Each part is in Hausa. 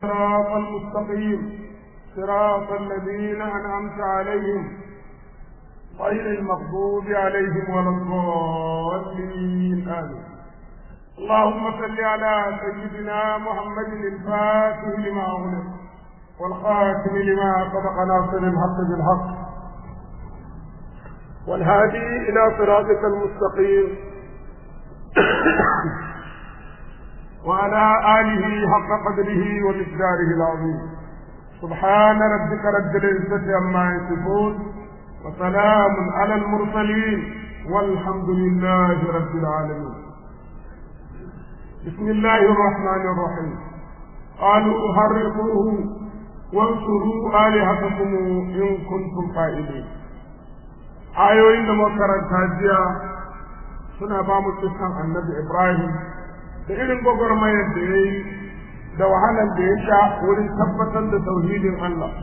صراط المستقيم صراط الذين أنعمت عليهم غير المغضوب عليهم ولا الضالين آمين اللهم صل على سيدنا محمد الفاتح لما أغلق والخاتم لما سبق ناصر الحق بالحق والهادي إلى صراطك المستقيم وعلى آله حق قدره ومقداره العظيم سبحان ربك رب العزة عما يصفون وسلام على المرسلين والحمد لله رب العالمين بسم الله الرحمن الرحيم قالوا حرقوه وانصروا آلهتكم إن كنتم قائلين ayoyin da makaranta jiya suna ba mu kisan annabi Ibrahim da irin gwagwarmayar da ya yi da wahalar da ya sha wurin tabbatar da tauhidin Allah.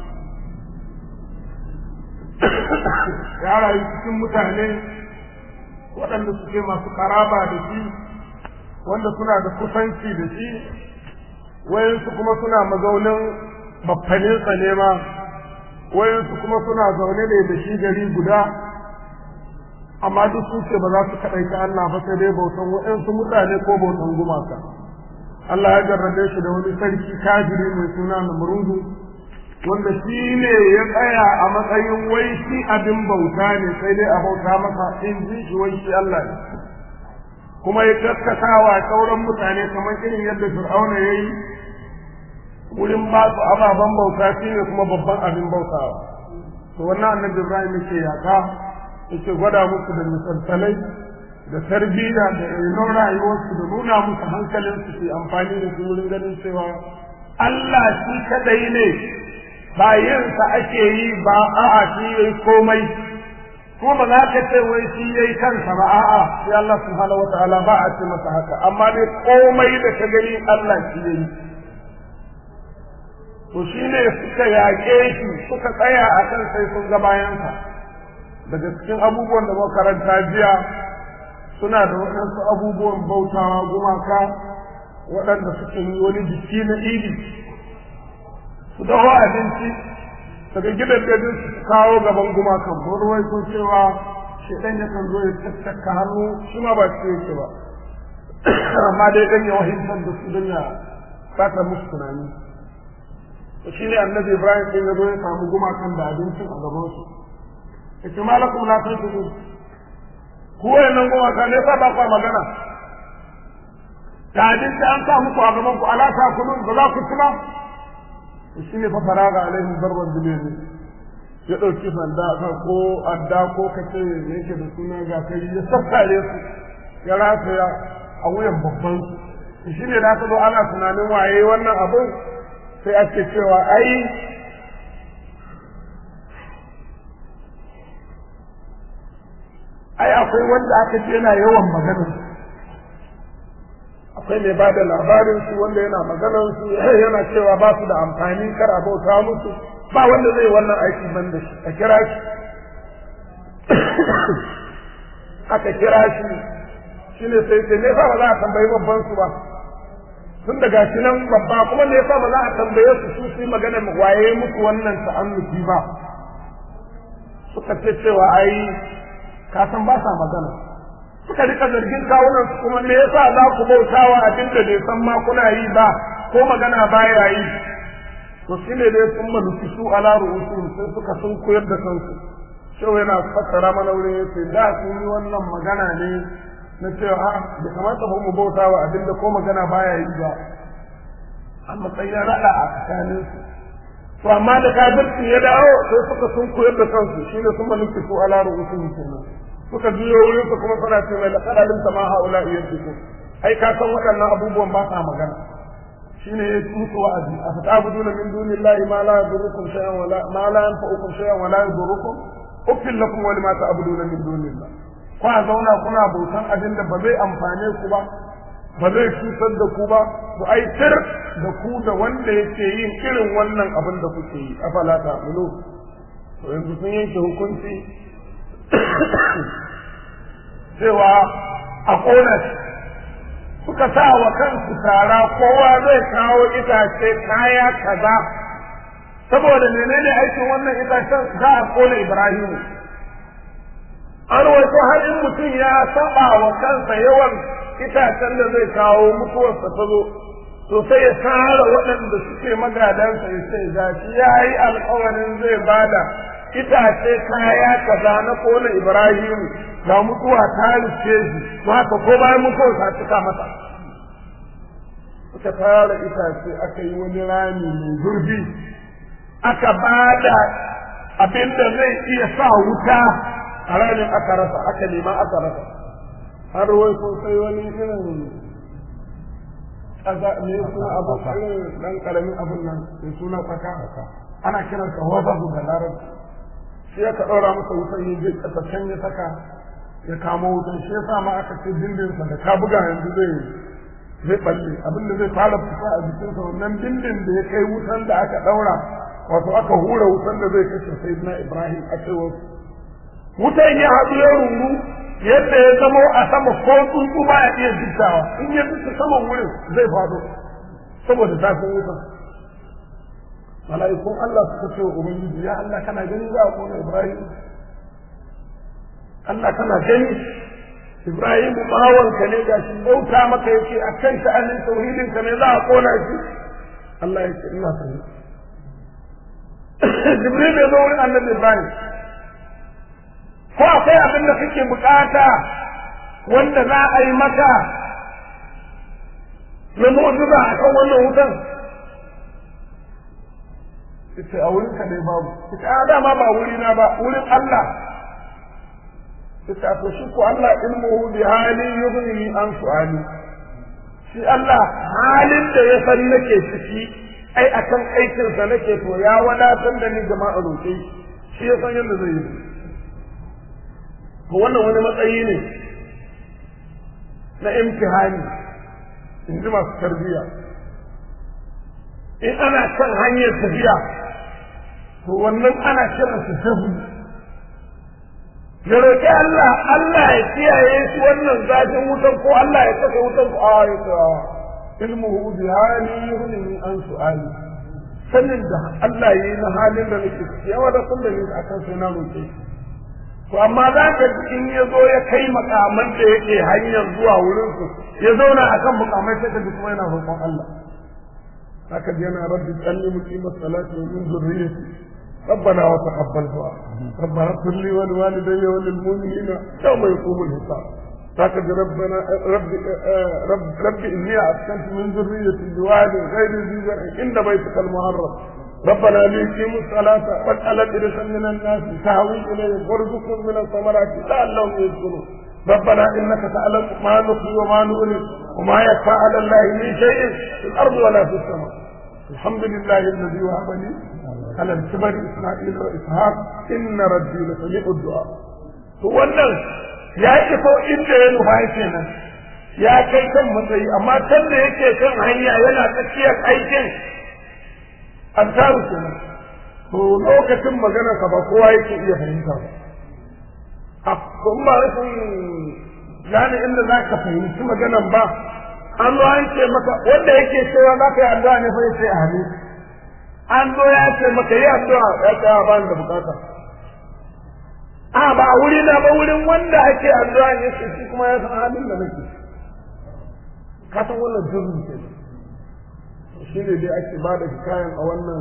Ya rayu cikin mutane waɗanda suke masu ƙaraba da shi, wanda suna da kusanci da shi, wayansu kuma suna mazaunin baffaninsa ne ma, wayansu kuma suna zaune ne da shi gari guda. amma duk su ce ba za su kaɗaita Allah ba sai dai bautan waɗansu mutane ko bautan gumaka. Allah ya jarrabe shi da wani sarki kafiri mai suna Namrudu wanda shi ne ya tsaya a matsayin wai shi abin bauta ne sai dai a bauta masa in ji shi wai shi Allah ne. Kuma ya kaskatawa sauran mutane kamar irin yadda Fir'auna ya yi wurin ba su ababen bauta shi ne kuma babban abin bautawa. To wannan annabi Ibrahim yake yaƙa yake gwada musu da misalsalai da tarbiyya da renon rayuwarsu da nuna musu hankalinsu su amfani da su wurin ganin cewa Allah shi kadai ne ba yinsa ake yi ba a'a shi yayi komai kuma ba za ka ce wai shi yayi kansa ba a'a sai Allah subhanahu wataala ba a ce masa haka amma dai komai da ka gani Allah shi yayi to shine suka yaƙe shi suka tsaya a kan sai sun ga bayansa daga cikin abubuwan da makaranta jiya suna da waɗansu abubuwan bautawa gumaka waɗanda suke yi wani jiki na idi su dawo abinci daga gidan gajin su kawo gaban gumakan ruwai sun cewa shedan yakan zo ya tattaka hannu shi ma ba su yake ba amma dai dan ya wahimtar da su don ya fata musu tunani shi ne annabi ibrahim ɗin ya zo ya samu gumakan da abincin a gabansu yace malakum la tanfiqu ku wayannan goma ka ne ba ku magana ta din da an sa muku a gaban ku ala ta kulu ba za ku ci ba shi ne fa faraga alaihim darban bilil ya dauki sanda ka ko adda ko kace yake da suna ga kai ya sassare su ya rataya a wuyan babban su shi ne da aka zo ana tunanin waye wannan abin sai ake cewa ai ai akwai wanda aka ce yana yawan maganar akwai mai bada labarin su wanda yana maganar su yana cewa ba su da amfani kar a bauta musu ba wanda zai wannan aiki ban da shi a kira shi aka kira shi shine sai sai ne fa ba za a tambayi babban su ba tun daga shi nan babba kuma ne fa ba za a tambaye su su su magana waye musu wannan ta'annuki ba suka ce cewa ai ka san ba sa magana suka rika zargin kawunan su kuma me yasa za ku bautawa abin da bai san ma kuna yi ba ko magana baya yi to shine dai sun manufi su ala ru'usun sai suka sun koyar da kansu shau yana fassara mana wurin yace da sun yi wannan magana ne na cewa a da kamata ba mu bautawa abin da ko magana baya yi ba a matsayin rada a tsakanin su to amma da kafirci ya dawo sai suka sun koyar da kansu shine sun manufi su ala ru'usun kenan suka biyo wurin su kuma suna ce mai laqad alimta ma haula yaddukum ai ka san waɗannan abubuwan ba sa magana shine ya musu wa'azi a fata'buduna min dunillahi ma la yadurrukum shay'an wa la ma la yanfa'ukum shay'an wa la yadurrukum uffil lakum wa lima ta'buduna min dunillah kwa zauna kuna bautan abin da ba zai amfane ku ba ba zai cutar da ku ba ku aitar da ku da wanda yake yin irin wannan abin da kuke yi afala ta'mulu to yanzu sun yanke hukunci cewa a ƙona shi suka sa wa kansu tara kowa zai kawo itace kaya kaza saboda menene aikin wannan itacen za a kona Ibrahimu an rawaito har in mutum ya saba wa kansa yawan itacen da zai kawo mutuwarsa ta zo to sai ya tara waɗanda suke magadansa ya ce ga shi ya yi alkawarin zai bada itace kaya kaza na kona Ibrahimu ga mutuwa ta rufe shi to haka ko bayan mutuwa ta cika masa suka tara itace aka yi wani rami mai zurfi aka bada abin da zai iya sa wuta a ranar aka rasa aka nema aka rasa har wai ko sai wani irin kaza ne suna abu irin dan karamin abun nan mai suna kwaka ana kiran sa wabahu da larabci shi ya ka ɗora masa wutan yin zai ƙasashen ya saka ya kamo wutan shi ya sa ma aka ce dindinsa da ka buga yanzu zai zai balle abin da zai fara fita a jikinsa wannan dindin da ya kai wutan da aka ɗaura wato aka hura wutan da zai kashe sayyidina ibrahim a cewar wutan ya haɗu ya rungu yadda ya zama a sama ko tsuntsu ba ya iya jittawa in ya jitta saman wurin zai faɗo saboda zafin wutan mala'ikun Allah suka ce wa ubangiji ya Allah kana gani za a kona Ibrahim Allah kana gani Ibrahim bawanka ne ga shi bauta maka yake a kan sha'anin tauhidin ka ne za a kona shi Allah ya ce ina sani Jibril ya zo wurin Annabi Ibrahim ko akwai abin da kake bukata wanda za a yi maka na mu'jiza a kan wannan wutan ita a wurin ka ne babu ita a dama ba wuri na ba wurin Allah ita to shi ko Allah ilmuhu bi hali yughni an su'ali shi Allah halin da ya san nake ciki ai akan aikin sa nake to ya wadatar da ni jama'a roƙe shi ya san yadda zai yi to wannan wani matsayi ne na imtihani in ji masu tarbiyya in ana kan hanyar tafiya to wannan ana kiran su sabu ya roƙi Allah Allah ya kiyaye shi wannan zafin wutan ko Allah ya saka wutan ko a ya ce ilmuhu bi hali yughni an su'ali sanin da Allah yi na halin da nake ciki yawa da kun da ni akan sai na roƙe to amma za ka in ya zo ya kai makaman da yake hanyar zuwa wurin su ya zauna akan mukamai sai ka ji kuma yana roƙon Allah haka yana rabbi tsalli muqimat salati wa min zurriyyati ربنا وتقبل دعاء ربنا اغفر لي ولوالدي وللمؤمنين يوم يقوم الحساب لكن ربنا رب رب رب اني اسكنت من ذريتي بواد غير ذي زرع عند بيتك المحرم ربنا ليقيموا الصلاة واجعل أفئدة من الناس تهوي إليهم وارزقهم من الثمرات لعلهم يشكرون ربنا إنك تعلم ما نخفي وما نؤلم وما يخفى على الله من شيء في الأرض ولا في السماء الحمد لله الذي وهب لي على الكبر إسماعيل وإسحاق إن ربي لسميع الدعاء to wannan ya iso inda ya nufa kenan ya kai kan matsayi amma can da yake kan hanya yana tsakiyar aikin an taru kenan to lokacin maganarsa ba kowa yake iya fahimta ba a kuma rashin gane inda za ka fahimci maganan ba an zo an ce maka wanda yake cewa za ka yi addu'a ne fa ya ce amin an zo ya ce maka yi addu'a ya ce ba ni da bukata a ba wuri na ba wurin wanda ake addu'a ne ce shi kuma ya san halin da nake ka san wannan jirgin ke shi ne dai ake ba da hikayen a wannan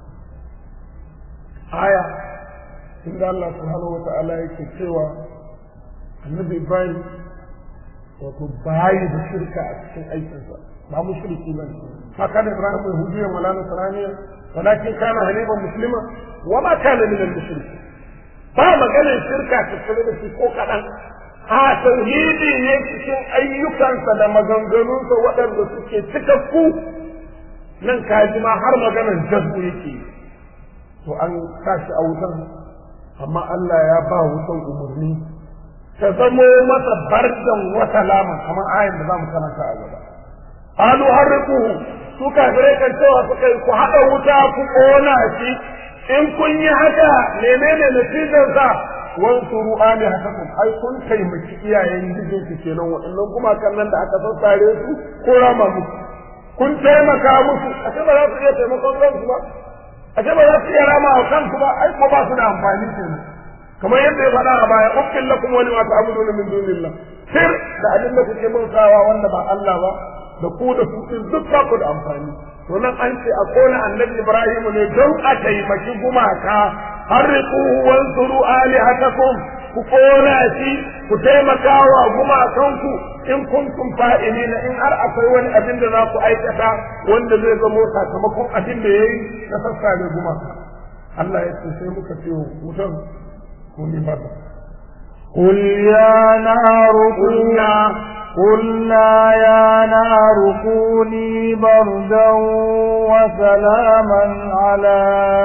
aya inda Allah subhanahu wa ta'ala yake cewa annabi Ibrahim wato bayi da shirka a cikin aikinsa ba mu shirki ba ma kana Ibrahim mai hujiyar wala nasraniya walakin kana haniban muslima wa ma kana min al-mushrikin ba maganar shirka ta kula da shi ko kaɗan a tauhidi ne cikin ayyukansa da maganganunsa waɗanda suke cikakku nan kaji ma har maganar jazbu yake to an tashi a wutan amma Allah ya ba wutan umarni ta zamo masa bardan wata lama kamar ayin da za mu karanta a gaba halu harriquhu su kafirai kan cewa suka yi ku haɗa wuta ku ƙona shi in kun yi haka menene natijarsa wansuru alihatakum ai kun taimaki iyayen gijin ku kenan waɗannan kuma kan nan da aka sassare su ko rama musu kun taimaka musu a ce ba za su iya taimakon kansu ba a ce ba za su iya rama wa kansu ba ai ko ba su da amfani kenan kamar yadda ya faɗa a baya uffin lakum wani ma ta'buduna min dunillah sir da abin da kuke bautawa wanda ba Allah ba da ku da su din duk ba ku da amfani to nan an ce a kona annabi Ibrahim ne don a taimaki gumaka harriquhu wansuru alihatakum ku kona shi ku taimaka wa gumakanku in kuntum fa'ilina in har akwai wani abin da za ku aikata wanda zai zamo sakamakon abin da yayi na sassare gumaka Allah ya ce sai muka ce wutan كوني بردا قل يا نار قلنا قلنا يا نار كوني بردا وسلاما على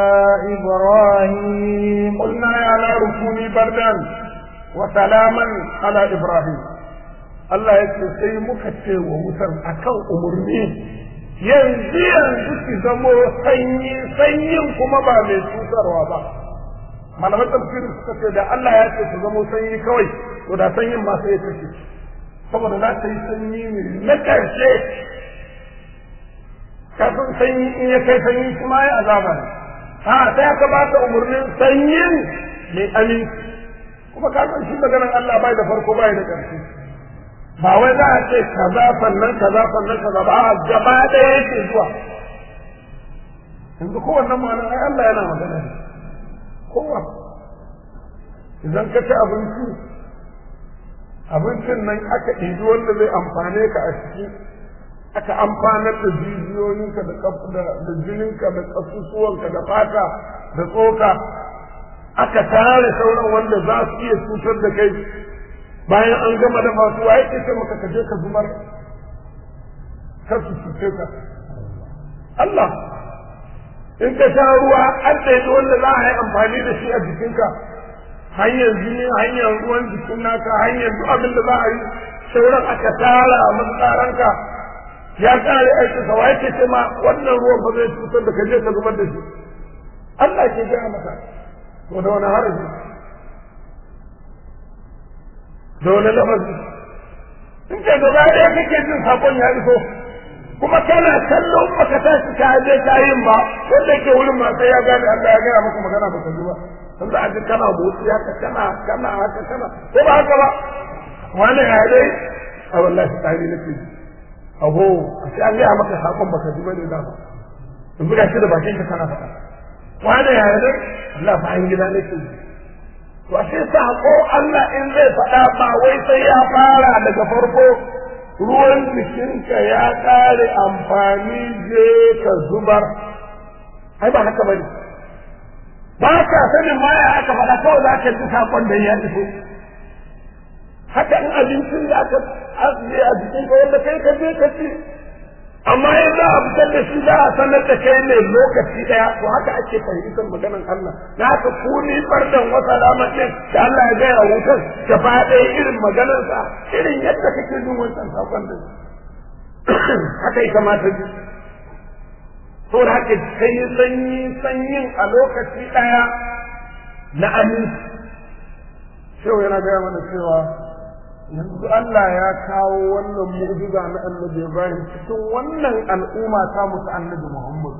إبراهيم قلنا يا نار كوني بردا وسلاما على إبراهيم Allah ya ce sai muka ce wa wutar akan umarni yanzu yanzu ki zamo sanyi sanyin kuma ba mai cutarwa ba malaman tafsiri suka ce da Allah ya ce su zamo sanyi kawai to da sanyin ma sai ya kashe saboda za ta yi sanyi ne na ƙarshe kafin sanyi in ya kai sanyi kuma ya azaba ne ha sai aka ba ta umarnin sanyin mai aminci kuma ka san shi maganar Allah bai da farko bai da ƙarshe ba wai za a ce kaza sannan kaza sannan kaza ba a gaba ɗaya yake zuwa yanzu kowannen ma'anar ai Allah yana magana ne kowa idan ka ci abinci abincin nan aka ɗibi wanda zai amfane ka a ciki aka amfanar da jijiyoyinka da da jininka da ƙasusuwanka da fata da tsoka aka tare sauran wanda za su iya cutar da kai bayan an gama da masu waye ke ce maka kaje ka zubar kar su cuce ka Allah in ka sha ruwa an ɗaiɗi wanda za a yi amfani da shi a jikinka hanyar jini hanyar ruwan jikin naka hanyar duk abin da za a yi sauran aka tara a matsaranka ya kare aiki sa waye ke ce ma wannan ruwan ba zai cutar da ka je ka zubar da shi Allah ke gaya maka to da wani haraji da wani lafazi in ka gaba ɗaya kake jin sakon ya iso kuma kana kallon baka tashi ka je ka yin ba wanda yake wurin ma sai ya gane Allah ya gaya maka magana baka ji ba dan da aji kana motsi haka kana kana haka kana ko ba haka ba wani ya dai a wallahi tsari nake ji aho a sai an gaya maka sakon baka ji bane da ba in buga shi da bakin ka kana faɗa wani ya dai Allah fa an gida nake ji to ashe sako Allah in zai faɗa ba wai sai ya fara daga farko ruwan jikinka ya ƙare amfani je ka zubar ai ba haka bane ba ka sanin ma ya aka faɗa kawai za ka ji sakon da ya iso haka in abincin da aka ajiye a jikinka wanda kai ka je ka ci amma in za a fitar da shi za a sanar da kai ne lokaci daya to haka ake fahimtar maganar Allah na haka ku ni bardan wata lamarin da Allah ya gaya wutar gaba ɗaya irin maganarsa irin yadda kake jin wancan sakon da haka ya kamata ji to da haka kai sanyi sanyin a lokaci daya na aminci shehu yana gaya mana cewa yanzu Allah ya kawo wannan mu'jiza na annabi Ibrahim cikin wannan al'umma ta musu annabi Muhammad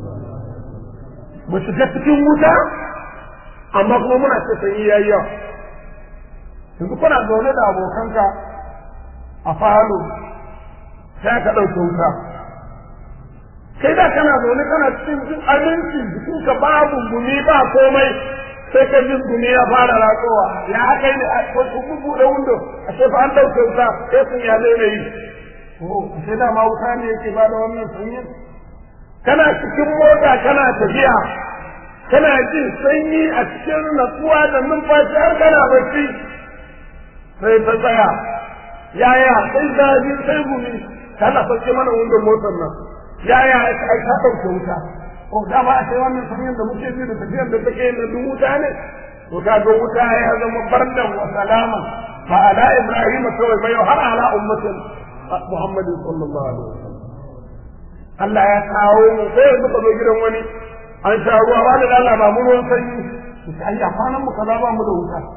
mu shiga cikin wuta amma kuma muna ce sai yayi yawa yanzu kuna zaune da abokanka a falo sai ka ɗauke wuta kai da kana zaune kana cikin jin aminci jikinka babu gumi ba komai sai ka jin gumi ya fara ratsowa ya haka ne a kun buɗe windo a sai fa an ɗauke wuta sai sun ya zai yi oh sai da ma wuta ne yake ba da wannan sanyi kana cikin mota kana tafiya kana jin sanyi a cikin natsuwa da numfashi har kana bacci sai ta tsaya yaya sai zafi sai gumi kana sauke mana windon motar nan yaya ai ta ɗauke wuta ko da ba sai wannan tafiyar da muke ji da tafiyar da take na duk wuta ne to ka ga wuta ya zama bardan wa salama fa ala ibrahim kawai bai har ala ummatin muhammad sallallahu alaihi wasallam Allah ya kawo mu sai yanzu ka zo gidan wani an sha ruwa ba da Allah ba mu ruwan sanyi sai ai kwanan mu kaza ba mu da wuta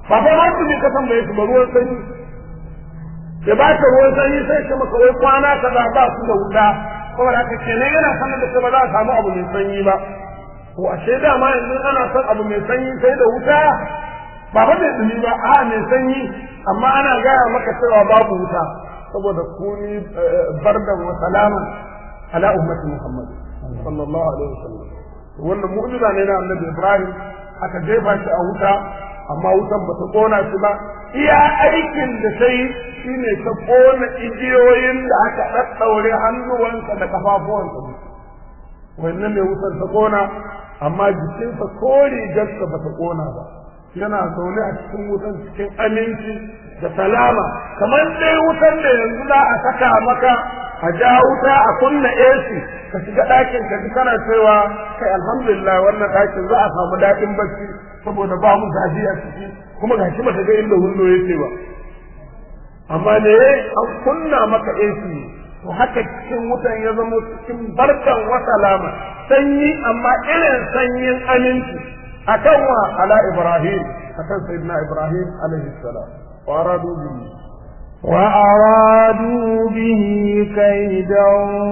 ba fa ma su ne ka tambaye su ba ruwan sanyi ya ba ka ruwan sanyi sai ce maka wai kwana kaza ba su da wuta saboda haka kenan yana sanar da kai ba za a samu abu mai sanyi ba to ashe dama yanzu ana son abu mai sanyi sai da wuta ba ba mai dumi ba a mai sanyi amma ana gaya maka cewa babu wuta saboda kuni bardan wa salaman ala ummati muhammad sallallahu alaihi wasallam wannan mu'jiza ne na annabi ibrahim aka jefa shi a wuta amma wutan ba ta kona shi ba iya aikin da ta yi shine ta kona igiyoyin da aka ɗaɗɗaure hannuwansa da kafafuwansa wannan ne wutar ta kona amma jikinsa ko rigarsa ba ta kona ba yana zaune a cikin wutan cikin aminci da salama kamar dai wutan da yanzu za a saka maka a ja wuta a kunna AC ka shiga ɗakin ka ji kana cewa kai alhamdulillah wannan ɗakin za a samu daɗin bacci saboda ba mu zafi a ciki kuma ga shi baka ga inda hundo yake ba amma ne an kunna maka AC to haka cikin wutan ya zama cikin barkan wa salama sanyi amma irin sanyin aminci akan wa ala ibrahim akan sayyidina ibrahim alaihi salam wa aradu bihi وأرادوا به كيدا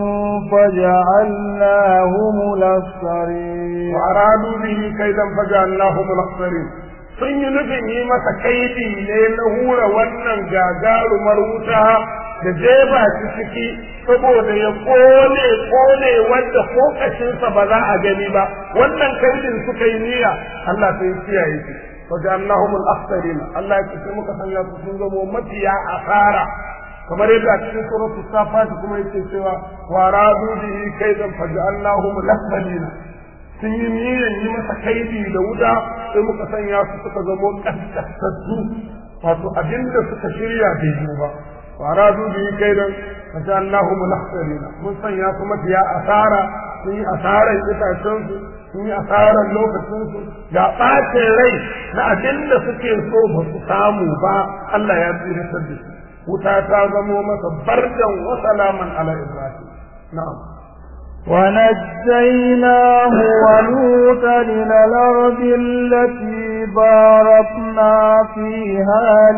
فجعلناهم الأخسرين وأرادوا به كيدا فجعلناهم الأخسرين sun yi nufin yi masa kaidi ne na hura wannan gagarumar wuta da jeba shi ciki saboda ya kone kone wanda ko kashinsa ba za a gani ba wannan kaidin suka yi niyya Allah sai kiyaye shi فجعلناهم الأخسرين الله يكفي muka sanya su sun zamo mafiya asara kamar yadda a cikin suratul safat kuma yake cewa wa radu bihi kaidan faj'alnahum al-asfalin sun yi niyyar yi masa kaidi da wuta sai muka sanya su suka zamo kaskasassu wato abinda suka shirya bai yi ba wa radu bihi kaidan faj'alnahum al-asfalin mun sanya su mafiya asara sun yi asarar itacen su sun yi asarar lokacinsu ga ɓacin rai na abin da suke so ba su samu ba Allah ya tsiratar da su wuta ta zamo masa bardan wa salaman ala ibrahim na'am ونجيناه ولوطا إلى الأرض التي باركنا فيها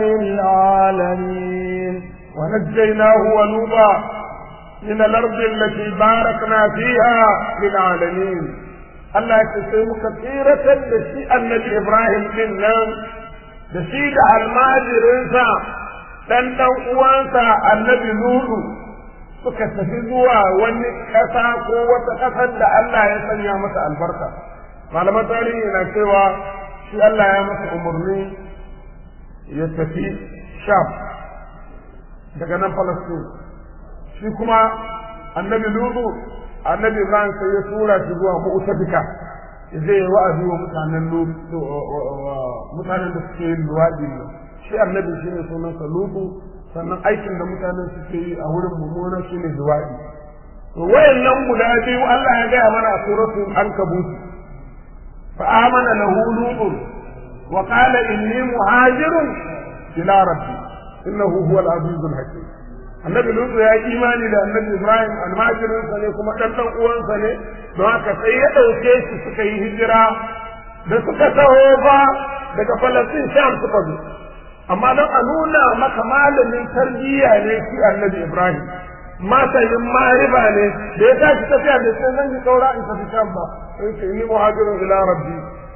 للعالمين ونجيناه ولوطا من الأرض التي باركنا فيها للعالمين Allah ya sai muka tsiratar da shi annabi Ibrahim din nan da shi da almajirinsa dan dan uwansa annabi Nuhu suka tafi zuwa wani ƙasa ko wata ƙasar da Allah ya sanya masa albarka malaman tarihi na cewa shi Allah ya masa umarni ya tafi Sham daga nan Palestine shi kuma annabi Nuhu annabi Ibrahim sai ya tura shi zuwa mu'tafika zai wa'azi wa mutanen mutanen da suke yin luwaɗi ne shi annabi shi ne sunansa lutu sannan aikin da mutanen suke yi a wurin mummuna shi ne luwaɗi to wayannan guda biyu Allah ya gaya mana a suratul ankabut fa amana lahu lutun wa qala inni muhajirun ila rabbi innahu huwal azizul hakim annabi lutu ya yi imani da annabi ibrahim almajirinsa ne kuma ɗan ɗan uwansa ne don haka sai ya ɗauke shi suka yi hijira da suka taho fa daga falastin sham suka zo amma don a nuna maka malamin tarbiyya ne shi annabi ibrahim masayin mariba ne da ya tashi tafiya da sai zan yi kaura in tafi sham ba sai ce ni muhajirun ila rabbi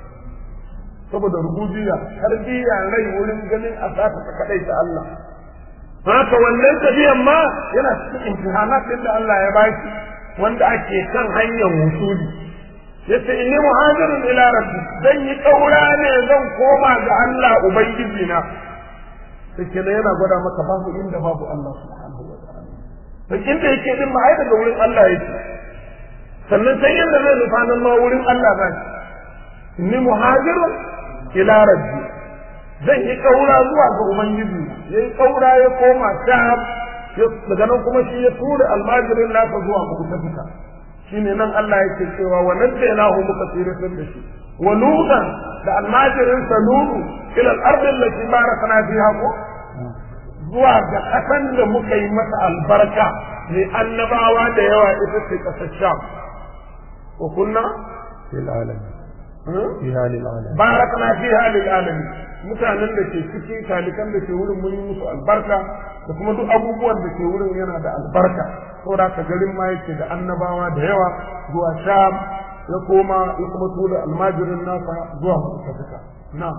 saboda rububiya tarbiyya rai wurin ganin a ta kadai ta Allah haka wannan tafiyan ma yana cikin imtihanat din da Allah ya baki wanda ake kan hanyar wusuli yace inni muhajirun ila rabbi zan yi kaura ne zan koma ga Allah ubangiji na sai kenan yana gwada maka babu inda babu Allah subhanahu wa ta'ala to inda yake din ma ai daga wurin Allah yake sannan sai yanda zai nufa nan ma wurin Allah ba inni muhajirun ila rabbi zan yi kaura zuwa ga ubangiji ya yi kaura ya koma sham daga nan kuma shi ya tura almajirin nasa zuwa mutafika shine nan Allah yake cewa wa najjaynahu muka tsiratar da shi wa lutan da almajirin sa lutu ila al-ardi allati barakna fiha ko zuwa ga kasan da muka yi masa albarka ne annabawa da yawa ita ce kasar sham wa kunna lil alamin fiha lil alamin barakna fiha lil alamin mutanen da ke ciki talikan da ke wurin mun yi musu albarka da kuma duk abubuwan da ke wurin yana da albarka saboda ka garin ma yake da annabawa da yawa zuwa sham ya koma ya kuma tura almajirin nasa zuwa mutafika na'am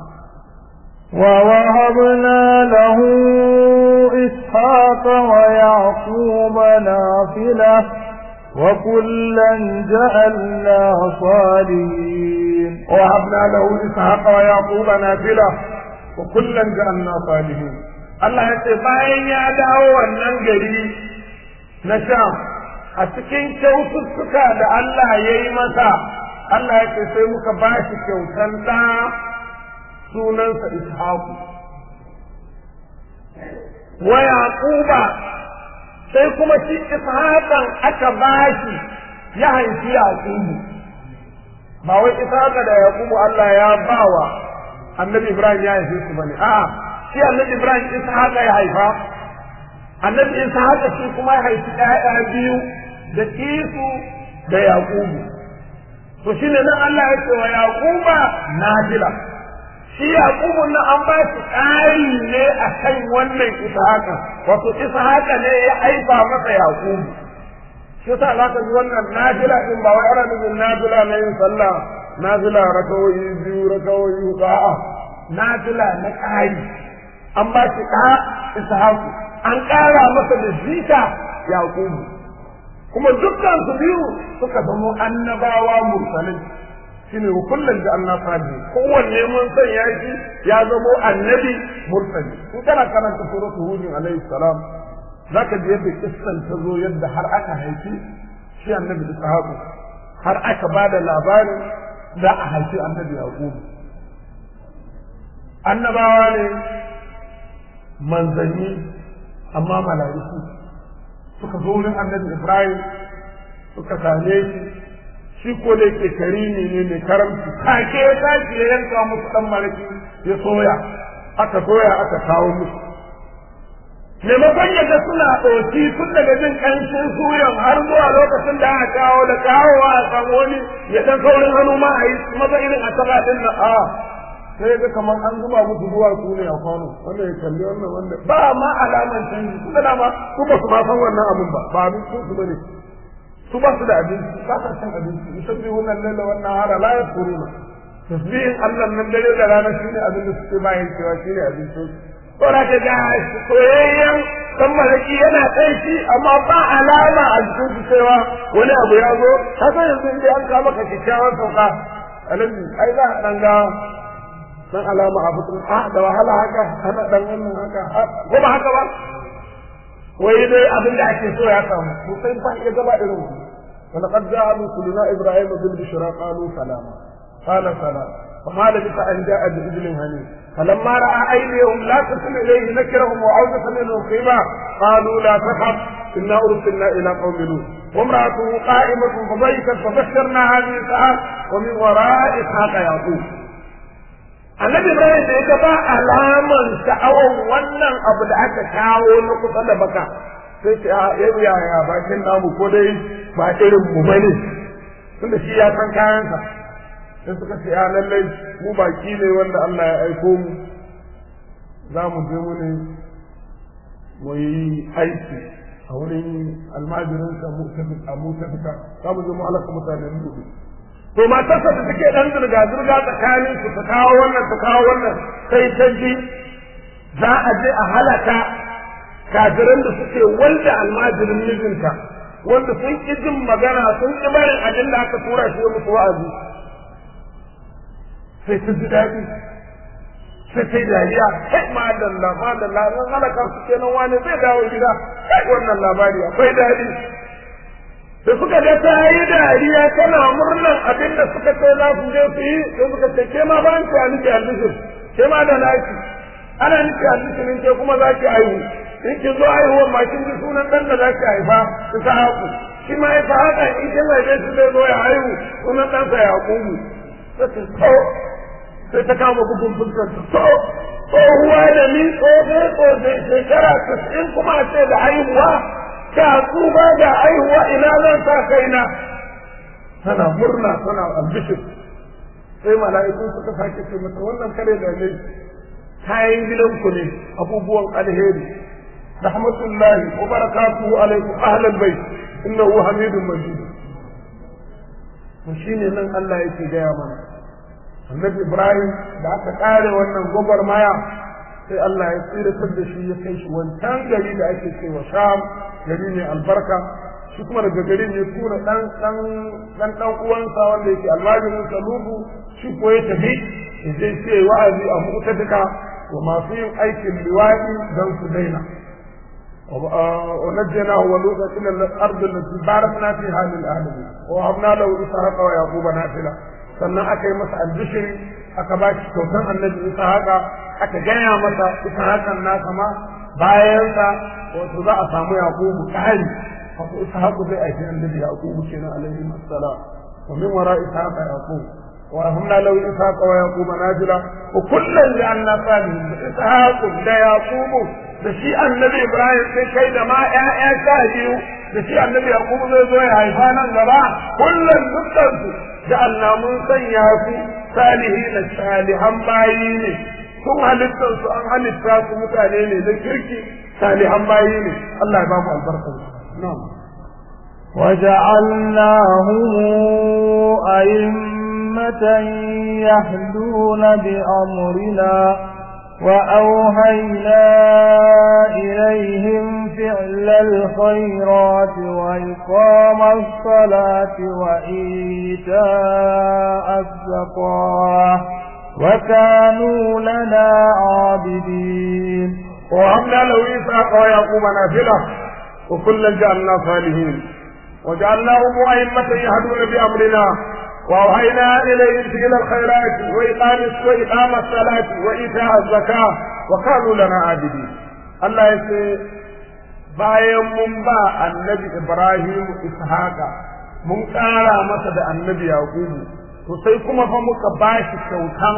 ووهبنا له إسحاق ويعقوب نافلة وكلا جعلنا صالحين ووهبنا له إسحاق ويعقوب نافلة وكلا جعلنا صالحين Allah ya ce bayan ya dawo wannan gari na Sham a cikin kyaututtuka da Allah ya yi masa Allah ya ce sai muka ba shi kyautan ɗa sunansa Ishaqu wa Yaquba sai kuma shi Ishaqan aka ba shi ya haifi Yaqubu ba wai Ishaqa da Yaqubu Allah ya bawa Annabi Ibrahim ya haife su bane a'a shi Annabi Ibrahim Ishaqa ya haifa Annabi Ishaqa shi kuma ya haifi ƴaƴa biyu da Isu da Yaqubu to shine nan Allah ya ce wa Yaquba najila shi Yaqubu na an ba shi ƙari ne a kan wannan Ishaqa wato Ishaqa ne ya aifa masa Yaqubu shi sa za ka ji wannan najila din ba wai ana nufin najila na yin sallah najila rakawoyi biyu rakawoyi huɗu a'a najila na ƙari an ba shi ɗa Ishaku an ƙara masa da zika Yaqubu kuma dukkan su biyu suka zamo annabawa mursalin shine kullum da Allah salihin kowanne mun san ya shi ya zamo annabi mursali in kana karanta suratu hud alaihi salam zaka ji yadda kissan ta zo yadda har aka haifi shi annabi ishaqu har aka bada labarin da a haifi annabi yaqub annabawa ne manzanni amma mala'iku suka zo wurin annabi ibrahim suka same shi shi ko da yake karimi ne mai karamci take ya tashi ya yanka musu dan malaki ya soya aka soya aka kawo musu maimakon yadda suna ɗauki tun daga jin ƙanshin suyan har zuwa lokacin da aka kawo da kawowa a samu wani ya ɗan saurin hannu ma a yi maza irin a taɓa ɗin na a sai ga kamar an zuba musu zuwa su ne a kwano wanda ya kalli wannan wanda ba ma alaman canji su da ma su ba su ma san wannan abin ba ba abin su su bane su ba su da abinci ba sa cin abinci musabbi wannan laila wannan hara la yakuruna tasbihin Allah nan dare da rana shine abin da suke bayan cewa shine abincin ko da ka ga soyayyen dan malaki yana kai amma ba alama a cikin su cewa wani abu ya zo ka san yanzu inda an kama ka kikkiawan sauka alaji ai za a dan ga dan alama a fitin a da wahala haka ana dan wannan haka ko ba haka ba wai dai abin da ake so ya samu to sai fa ya gaba irin ku wala qad ja'a rusuluna ibrahim bil bushra qalu salama qala salam فما لبث ان جاء برجل هنيء فلما راى ايديهم لا تصل اليه نكرهم وعوده منهم خيبا قالوا لا تخف انا ارسلنا الى قوم لوط وامراته قائمه فضيقت فبشرنا هذه الساعه ومن وراء اسحاق يعقوب annabi ibrahim da ya ba alaman sha'awar wannan abu da aka kawo na kusa da baka sai ce a yau yaya bakin namu ko dai ba irin mu bane tunda shi ya san kayansa sai suka ce a lallai mu baki ne wanda Allah ya aiko mu za mu je mu ne mu yi aiki a wurin almajirinsa mu tafi a mu tafi za mu je mu halaka mutanen dubu to matarsa da take dan zirga zirga tsakanin su ta kawo wannan ta kawo wannan sai ta ji za a je a halaka kafiran da suke wanda almajirin mijinta wanda sun ki jin magana sun ki barin abin da aka tura shi musu wa'azi sai ta ji daɗi sai ta yi dariya kai madalla madalla nan halaka su kenan wani zai dawo gida kai wannan labari akwai daɗi da suka ga ta yi dariya tana murnan abin da suka ce za su je su yi sai suka ce ke ma ban ki aliki albishir ke ma da naki ana niki albishirin ke kuma za ki aihu in ki zo aihuwar ma kin ji sunan dan da za ki haifa ki sa haku shi ma ya fa haka in kin haife shi zai zo ya haihu sunan ɗansa ya kugu sai ta so sai ta kama bugun fuskar ta so tsohuwa da ni tsohe tsohe shekara tasa'in kuma a ce da haihuwa ka tsuba da aihuwa ina zan sa kaina tana murna tana albishir sai mala'ikun suka sake ce mata wannan kare da ne kayan gidanku ne abubuwan alheri rahmatullahi wa barakatuhu alaikum ahlal bait innahu hamidun majid to shine nan Allah yake gaya mana annabi Ibrahim da aka kare wannan gwagwarmaya sai Allah ya tsiratar da shi ya kai shi wancan gari da ake cewa Sham gari ne albarka shi kuma daga garin ya tura dan dan dan dan uwansa wanda yake almajirin salubu shi ko ya tafi je ce wa'azi a mu'tadika wa masu yin aikin liwaɗi don su daina ونجيناه ولوطا الى الارض التي باركنا فيها للعالمين ووهبنا له اسحاق ويعقوب نافله sannan aka yi masa albishiri aka ba shi kyautan annabi ishaqa aka gaya masa ishaqan nasa ma bayansa wato za a samu yaqubu kari wato ishaqu zai aiki annabi yaqubu kenan alaihi assalam wa min wara ishaqa yaqub wa rahmna lahu ishaqa wa yaquba najila wa kullan ja'alna salihin ishaq da yaqubu da shi annabi ibrahim sai kai da ma ƴaƴa sha biyu da shi annabi yaqubu zai zo ya haifa nan gaba kullum dukkan su da Allah mun sanya su salihin salihan bayi ne sun halittar su an halitta su mutane ne da kirki salihan bayi ne Allah ya ba mu albarkar na'am وجعلناهم أئمة يهدون بأمرنا وأوهينا إليهم فعل الخيرات وإقام الصلاة وإيتاء الزكاة وكانوا لنا عابدين ووهبنا له إسحاق ويعقوب نافلة وكلا جعلنا صالحين وجعلناهم أئمة يهدون بأمرنا وأوحينا إليهم فعل الخيرات وإقام وإقام الصلاة وإيتاء الزكاة وكانوا لنا عابدين الله يسي bayan mun ba annabi Ibrahim Ishaqa mun ƙara masa da annabi Yaqubu to sai kuma fa muka ba shi kyautan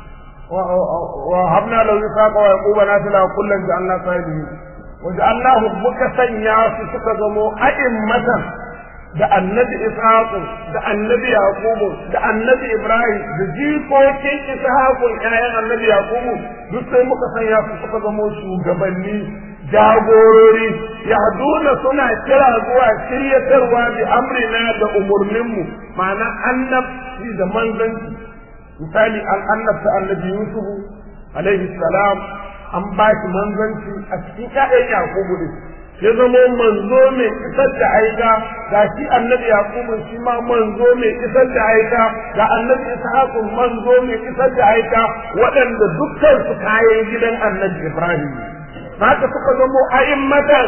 wa habna lahu Ishaqa wa Yaquba nafila kullan ja'alna salihin wa ja'alnahu muka sanya su suka zamo a'immatan da annabi ishaqu da annabi yaqubu da annabi ibrahim da jikokin ishaqu ƴaƴan annabi yaqubu duk sai muka sanya su suka zama shugabanni jagorori yahduna suna kira zuwa shiryatarwa bi amrina da umurninmu ma'ana annabci da manzanci misali an annabta annabi yusuf alaihi salam an ba shi manzanci a cikin ƴaƴan yaqubu ne ya zamo manzo mai isar da aika ga shi annabi yaqubu shi ma manzo mai isar da aika ga annabi ishaqu manzo mai isar da aika waɗanda dukkan su kayan gidan annabi ibrahim haka suka zamo a'immatan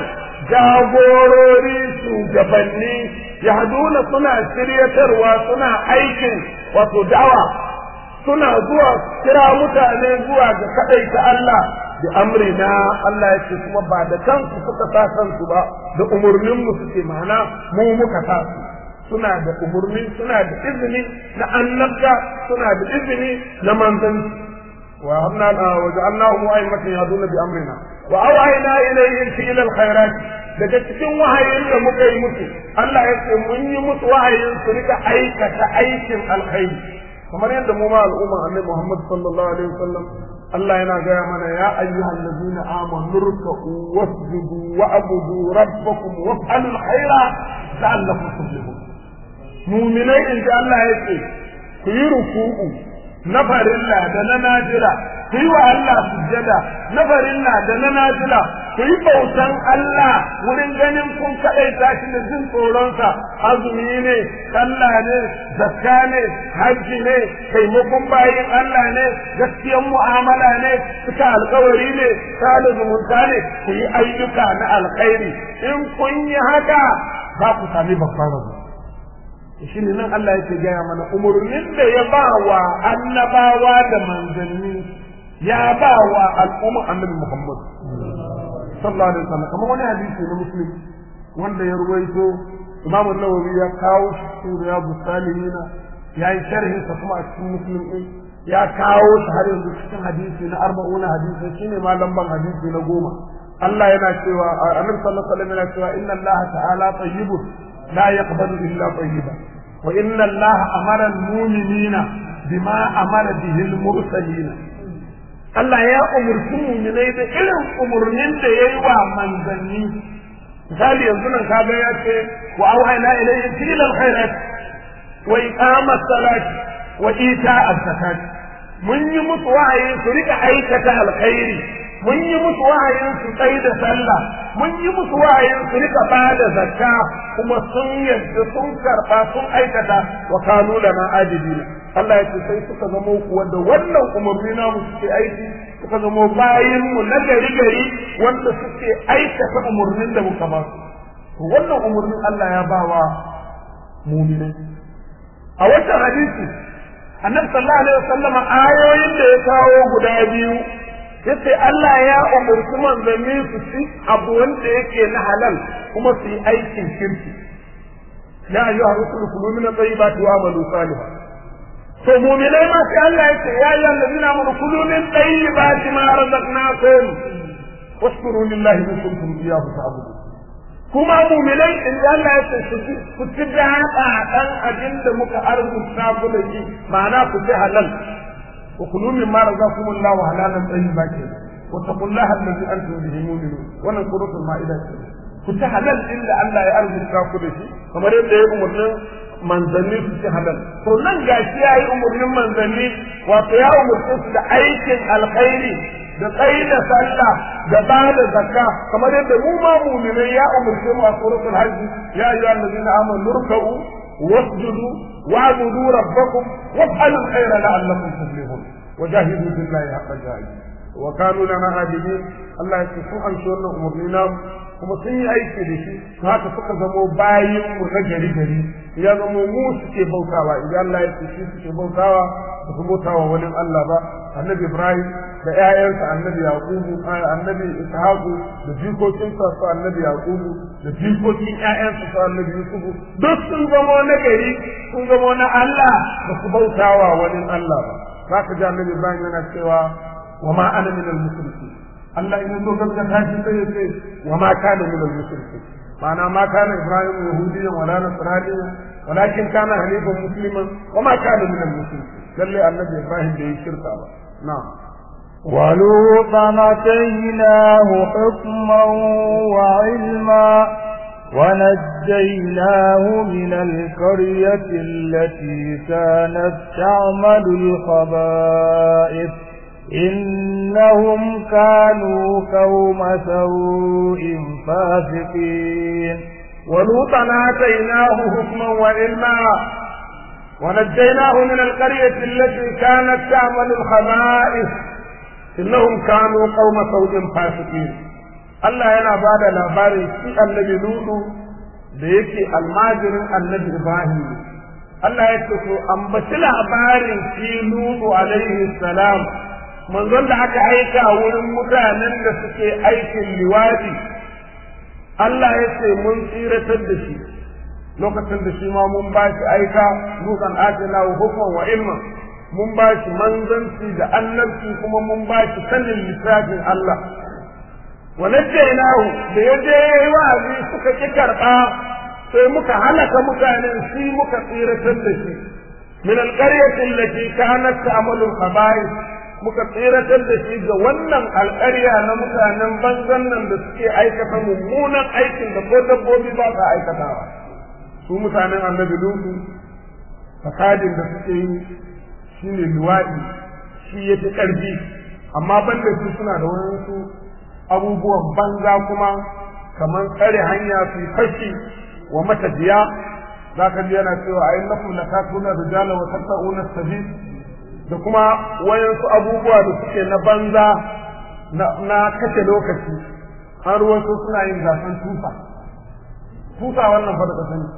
jagorori shugabanni yahduna suna shiryatarwa suna aikin wato da'awa suna zuwa kira mutane zuwa ga kadaita Allah da amrina Allah ya ce kuma ba da kansu suka sa kansu ba da umurnin mu suke mana mu muka sa su suna da umurni suna da izini na annabta suna da izini na manzanci wa hamna wa ja'alnahum a'immatan yahduna bi amrina wa awhayna ilayhim fi'l al-khairat daga cikin wahayin da muka yi musu Allah ya ce mun yi musu wahayin su rika aikata aikin alkhairi kamar yadda mu ma al'umma annabi Muhammad sallallahu alaihi wasallam Allah yana gaya mana ya ayyuhal ladina amanu ruk'u wasjudu wa'budu rabbakum waf'alul khaira la'allakum tuflihun mu'minai in Allah yake ku yi ruku'u na farilla da na najira ku yi wa Allah sujjada na farilla da na najira ku yi bautan Allah wurin ganin kun kaɗaita shi da jin tsoronsa azumi ne sallah ne zakka ne hajji ne taimakon bayin Allah ne gaskiyan mu'amala ne suka alkawari ne sada zumunta ne ku yi ayyuka na alkhairi in kun yi haka za ku sami babban rabu shi ne nan Allah yake gaya mana umarnin da ya ba wa annabawa da manzanni ya ba wa al'umma annabi Muhammad sallallahu alaihi wasallam kamar wani hadisi na muslim wanda ya ruwaito Imam Nawawi ya kawo shi cikin Riyadu Salihin ya yi sharhin sa kuma a cikin Muslim din ya kawo shi har yanzu cikin hadisi na arba'una hadisi shine ma lamban hadisi na goma Allah yana cewa Annabi sallallahu alaihi wasallam yana cewa inna Allah ta'ala tayyibun la yaqbalu illa tayyiban wa inna Allah amara al-mu'minina bima amara bihi al-mursalin Allah ya umurci mu'minai da irin umurnin da yayi wa manzanni misali yanzu nan kaga ya ce wa auhayna ilayhi fil khairat wa iqama salat wa ita az-zakat mun yi musu wahayi su rika aikata alkhairi mun yi musu wahayin su tsaye da sallah mun yi musu wahayin su rika ba da zakka kuma sun yadda sun karba sun aikata wa kanu lana adidina Allah ya ce sai suka zamo kuwa da wannan umarni namu suke aiki suka zamo bayin mu na gari gari wanda suke aikata umarnin da muka ba su to wannan umarnin Allah ya ba wa mu'minai a wannan hadisi annabi sallallahu alaihi wasallam ayoyin da ya kawo guda biyu yace Allah ya umurci manzanni su ci abu wanda yake na halal kuma su yi aikin kirki ya ayyuha rusulu kulu min at-tayyibati wa amalu salihan to mu'minai ma sai Allah yace ya ayyuha allazina amanu kulu min tayyibati ma razaqnakum washkuru lillahi in kuntum iyyahu ta'budun kuma mu'minai in Allah yace ku ci da dan abin da muka arzuta ku da shi ma'ana ku ci halal وكلوا مما رزقكم الله حلالا طيبا كده واتقوا الله الذي انتم به مؤمنون wannan suratul maida ce ku ci halal inda Allah ya arzuta ku da shi kamar yadda ya umurnin manzanni su ci halal to nan gashi ya yi umurnin manzanni wato ya umurce su da aikin alkhairi da tsayi da sallah da ba da zakka kamar yadda mu ma mu'minai ya umurce mu a suratul hajj ya ayyuhal ladina amanu ruk'u واسجدوا واعبدوا ربكم وافعلوا الخير لعلكم تفلحون وجاهدوا في الله حق جاهده وكانوا لنا عابدين الله يكفو عن شؤون امورنا kuma sun yi aiki da shi to haka suka zamo bayin mu na gari gari ya zamo mu suke bautawa idan Allah ya ce shi suke bautawa ba su bautawa wani Allah ba annabi Ibrahim da ƴaƴansa annabi Yaqubu annabi Ishaqu da jikokinsa su annabi Yaqubu da jikokin ƴaƴansa su annabi Yusufu duk sun zamo na gari sun zamo na Allah ba su bautawa wani Allah ba zaka ji annabi Ibrahim yana cewa wa ma ana minal muslimin Allah in zo gaskata shi sai ya ce wa ma kana min al-mushrikin ma'ana ma kana Ibrahim yahudiyyan wala nasraniyan walakin kana hanifan musliman wa ma kana min al-mushrikin lalle annabi Ibrahim bai shirka ba na'am ولوطا اتيناه حكما وعلما ونجيناه من القرية التي كانت تعمل الخبائث إنهم كانوا قوم سوء فاسقين ولوطا آتيناه حكما وعلما ونجيناه من القرية التي كانت تعمل الخبائث إنهم كانوا قوم سوء فاسقين Allah yana ba da labarin shi annabi Lutu da yake almajirin annabi Ibrahim Allah ya ce to ambaci labarin shi Lutu alaihi salam manzon da aka aika wurin mutanen da suke aikin liwadi Allah ya ce mun tsiratar da shi lokacin da shi ma mun ba shi aika nukan atina wa hukman wa ilma mun ba shi manzanci da annabci kuma mun ba shi sanin littafin Allah wa najjaynahu da ya je yayi wa'azi suka ki karba sai muka halaka mutanen shi muka tsiratar da shi min alqaryati allati kanat ta'malu al-khaba'ith muka tsiratar da shi ga wannan alƙarya na mutanen banzan nan da suke aikata mummunan aikin da ko dabbobi ba sa aikatawa su mutanen annabi lutu fasadin da suke yi shine luwaɗi shi ya fi ƙarfi amma banda su suna da wasu abubuwan banza kuma kamar tsare hanya su fashi wa matafiya za ka ji yana cewa a innakum latatuna rijala wa tatta'una sabil da kuma wayansu abubuwa da suke na banza na kashe lokaci an ruwansu suna yin gasan tufa tufa wannan fa da sani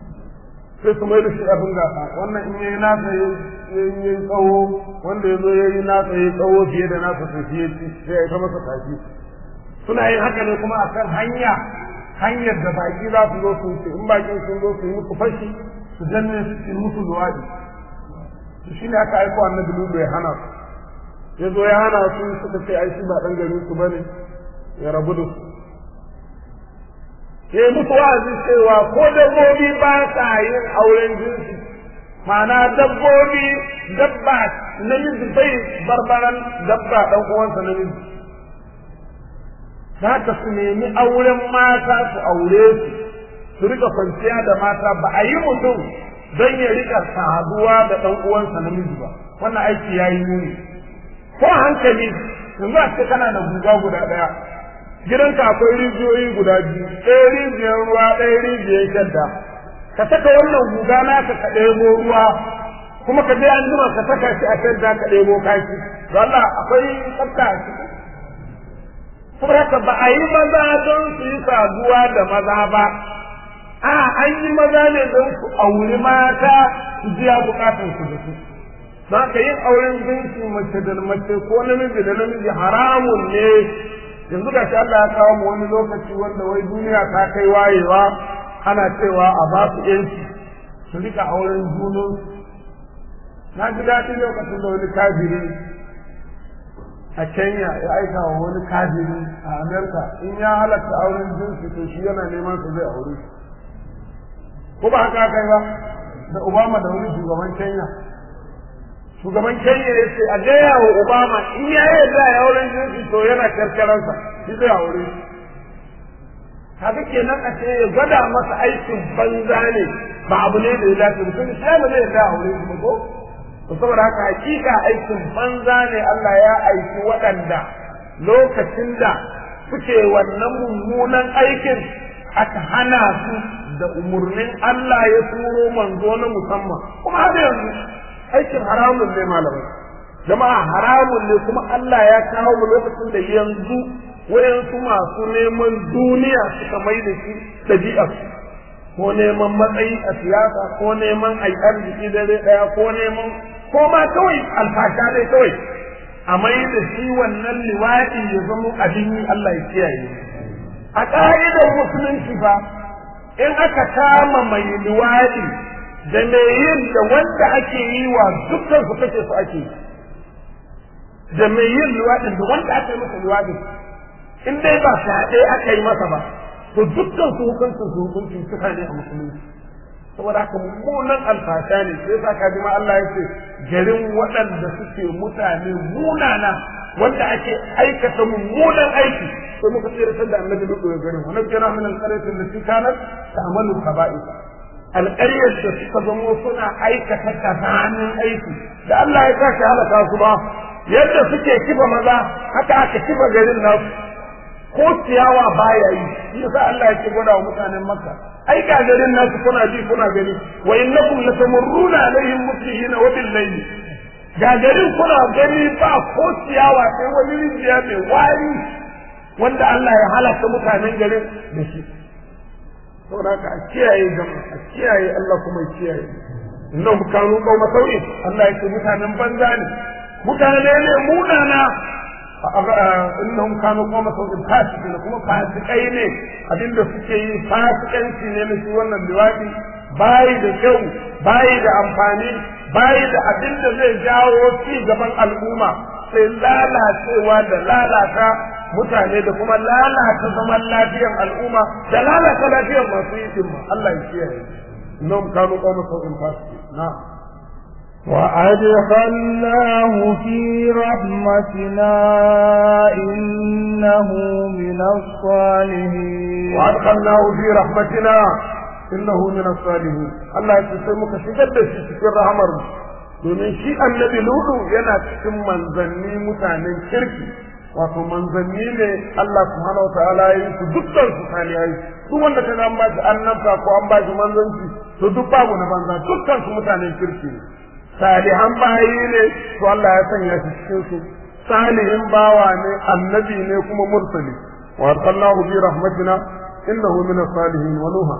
sai su mai da shi abin gasa wannan in yayi nasa yayi tsawo wanda ya zo yayi nasa yayi tsawo fiye da nasa to shi yaci sai ya ita masa tafi suna yin haka ne kuma akan hanya hanyar da baki za su zo su wuce in bakin sun zo su yi musu fashi su danne su yi musu luwaɗi shi ne aka aiko annabi lubu ya hana su ya zo ya hana su suka ce ai shi ba dan garin su bane ya rabu da su ya yi musu wa'azi cewa ko dabbobi ba sa yin auren jinsi ma'ana dabbobi dabba namiji bai barbaran dabba ɗan uwansa namiji za ka su nemi auren mata su aure su su rika kwanciya da mata ba a yi mutum don ya rika saduwa da ɗan uwansa namiji ba wannan aiki ya yi muni ko hankali yanzu a ce kana da guga guda ɗaya gidanka akwai rijiyoyi guda biyu ɗaya rijiyar ruwa ɗaya rijiyar shadda ka saka wannan guga naka ka ɗebo ruwa kuma ka je an jima ka saka shi a shadda ka ɗebo kaki don Allah akwai tsafta a ciki saboda haka ba a yi maza don su yi saduwa da maza ba a an yi maza ne don su auri mata su biya bukatun su da su don haka yin auren jinsi mace da mace ko namiji da namiji haramun ne yanzu ga Allah ya kawo mu wani lokaci wanda wai duniya ta kai wayewa ana cewa a ba su yanci su rika auren junan na ji daɗi lokacin da wani kafiri a Kenya ya aika wa wani kafiri a Amerika in ya halatta auren jinsi to shi yana neman su zai aure shi ko ba haka kai ba da Obama da wani shugaban Kenya shugaban Kenya ya ce a gaya wa Obama in ya yarda ya auren jinsi to yana karkaransa shi zai aure shi haka kenan a ce ya gwada masa aikin banza ne ba abu ne da ya dace mutum sai ba zai yarda aure shi ko to saboda haka hakika aikin banza ne Allah ya aiki waɗanda lokacin da suke wannan mummunan aikin aka hana su da umurnin Allah ya turo manzo na musamman kuma har yanzu aikin haramun ne malamai jama'a haramun ne kuma Allah ya kawo mu lokacin da yanzu wayansu masu neman duniya suka mai da shi ɗabi'ar ko neman matsayi a siyasa ko neman ai arziki dare ɗaya ko neman ko ma kawai alfasha dai kawai a mai da shi wannan liwaɗi ya zama abin yi Allah ya kiyaye a ƙa'idar musulunci fa in aka kama mai liwaɗi da mai yin da wanda ake yi wa dukkan su kace su ake da mai yin liwaɗin da wanda aka yi masa liwaɗin in dai ba fyaɗe aka yi masa ba to dukkan su hukuncin su hukuncin suka ne a musulunci saboda haka mummunan alfasha ne sai yasa kaji ma Allah ya ce garin waɗanda suke mutane munana wanda ake aikata mummunan aiki sai muka tsira da annabi duk da garin wannan kira min alqaryatin lati kanat ta'malu khaba'ith alƙaryar da suka zamo suna aikata kazanin aiki da Allah ya kashi halaka su ba yadda suke kifa maza haka aka kifa garin nasu ko ciyawa baya yi shi yasa Allah yake gwada wa mutanen Makka ai ga garin nasu kuna ji kuna gani wa innakum latamurruna alaihim muslimin wa bil layl ga garin kuna gani ba ko ciyawa sai wani rijiya mai wari wanda Allah ya halaka mutanen garin da shi saboda haka a kiyaye jama'a a kiyaye Allah kuma ya kiyaye innahum kanu qauma sau'in Allah yake mutanen banza ne mutane ne munana innahum kanu qawma sawin fasiqin kuma fasikai ne abinda suke yi fasikanci ne na shi wannan liwadi bayi da kyau bayi da amfani bayi da abinda zai jawo ci gaban al'umma sai lalacewa da lalata mutane da kuma lalata zaman lafiyar al'umma da lalata lafiyar masu yi dimma Allah ya kiyaye innahum kanu qawma sawin fasiqin na'am وأدخلناه في رحمتنا إنه من الصالحين وأدخلناه في رحمتنا إنه من الصالحين الله يسلمك شجد في رحمر domin shi annabi ludu yana cikin manzanni mutanen kirki wato manzanni ne Allah subhanahu wa ta'ala ya yi su dukkan su salihai duk wanda kaga an ba shi annabta ko an ba shi manzanci to duk babu na banza dukkan su mutanen kirki ne salihan bayi ne to Allah ya sanya shi cikin su salihin bawa ne annabi ne kuma mursali wa arsalnahu bi rahmatina innahu min as-salihin wa nuha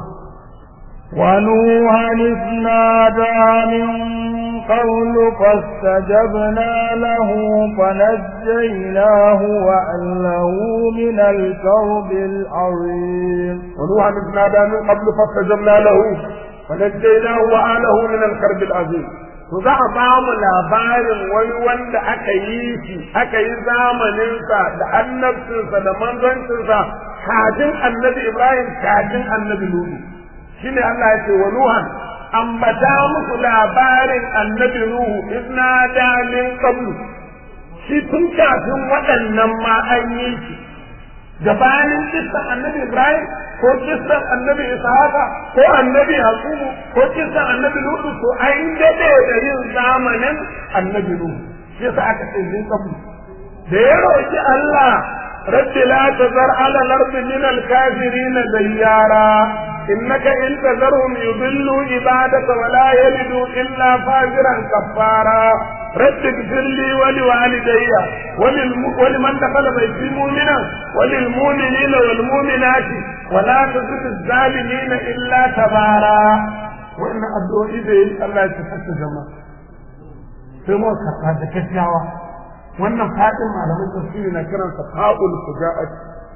ونوحا إذ نادى من قول فاستجبنا له فنجيناه وأهله من الكرب العظيم ونوحا إذ نادى من قبل فاستجبنا له فنجيناه وأهله من الكرب العظيم to za a ba mu labarin wani wanda aka yi shi aka yi zamaninsa da annabcinsa da manzancinsa kafin annabi Ibrahim kafin annabi Nuhu shine Allah ya ce wa Nuhan ambata musu labarin annabi Nuhu izna da min qablu shi tun kafin waɗannan ma an yi shi gabanin kissan annabi Ibrahim ko kissan annabi Ishaqa ko annabi Yaqubu ko kissan annabi Lutu to an dade da yin zamanin annabi Nuhu shi yasa aka ce min qablu da ya roki Allah rabbi la tazar ala al-ardi min al-kafirin dayyara إنك إن تذرهم يضلوا عبادك ولا يلدوا إلا فاجرا كفارا رب اغفر لي ولوالدي وللم... ولمن دخل بيتي مؤمنا وللمؤمنين والمؤمنات ولا تزد الظالمين إلا تبارا وإن أدعو إليه الله يتفتح جماعة sai mu karɓa da kyakkyawa wannan fadin malamin tafsiri na kiransa fa'ul fuja'at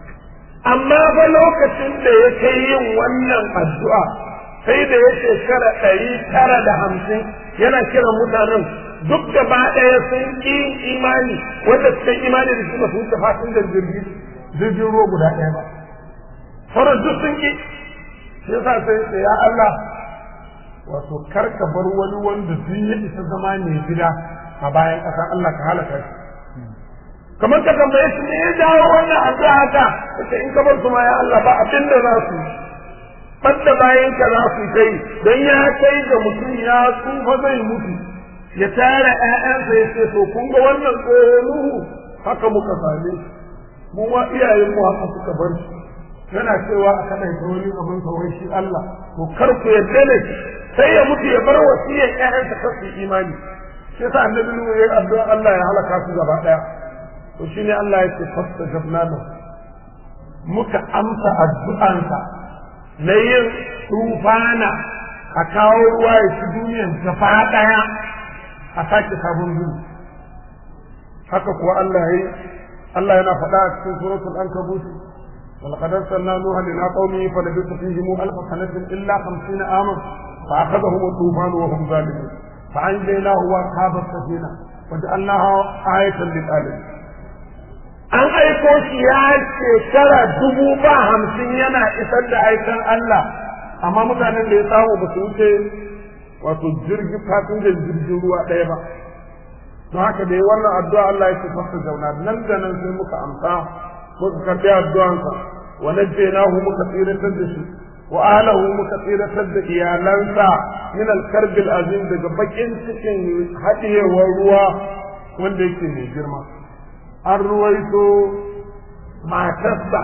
amma fa lokacin da ya kai yin wannan addu'a sai da ya shekara ɗari tara da hamsin yana kiran mutanen duk gaba ɗaya sun ƙi imani wanda suka imani da shi ba su wuce fasin da jirgi jirgin ruwa guda ɗaya ba sauran duk sun ƙi shi yasa sai ce ya Allah wato kar ka bar wani wanda duk ya isa zama ne gida a bayan ƙasa Allah ka halaka shi kamar ka tambaye shi me ya jawo wannan addu'a haka kace in ka bar su ma ya Allah ba abin da za su banda bayan ka za su kai dan ya kai ga mutum ya tsufa zai mutu ya tara ƴaƴansa ya ce to kun ga wannan tsoho Nuhu haka muka same mu ma iyayen mu haka suka bar shi yana cewa a kada ta wani abin kawai shi Allah to kar ku yarda da shi sai ya mutu ya bar wasiyar ƴaƴansa kar su imani sai sa annabi Nuhu ya addu'a Allah ya halaka su gaba daya to shi ne Allah ya ce fasta jabnanu muka amsa addu'ansa na yin tufana a kawo ruwa ya ci duniyan gaba ɗaya a sake sabon gudu haka kuwa Allah ya yi Allah yana faɗa a cikin suratul ankabut ولقد أرسلنا نوحا إلى قومه فلبث فيهم ألف سنة إلا خمسين عاما فأخذهم الطوفان وهم ظالمون فأنجيناه وأصحاب السفينة وجعلناها آية للعالمين an aiko shi ya shekara dubu ba hamsin yana isar da aikan Allah amma mutanen da ya samu ba su wuce wato jirgi fasinjan jirgin ruwa ɗaya ba don haka da yi wannan addu'a Allah ya ce fasta zauna nan da nan sai muka amsa muka karɓi addu'ansa wa najjaynahu muka tsiratar da shi wa ahlahu muka tsiratar da iyalansa min al-karbil azim daga bakin cikin haɗiyewar ruwa wanda yake mai girma an ruwaito matarsa